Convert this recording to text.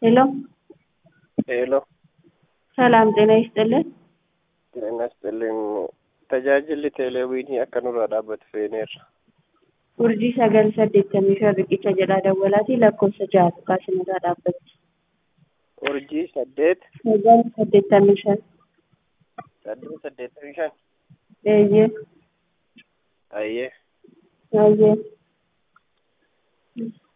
ሄሎ ሄሎ ሰላም ጤና ይስጥልን። ጤና ይስጥልኝ tajaajilli teeleewwiinii akka nurraa dhaabbatu feeneerra urjii sagal saddeettamii shan riqicha jedhaa dawwalaatii lakkoofsa ja'a kaasinirraa dhaabbatti. urjii saddeet sagal saddeettamii shan saddeet saddeettamii shan eeyyee ayyee eeyyee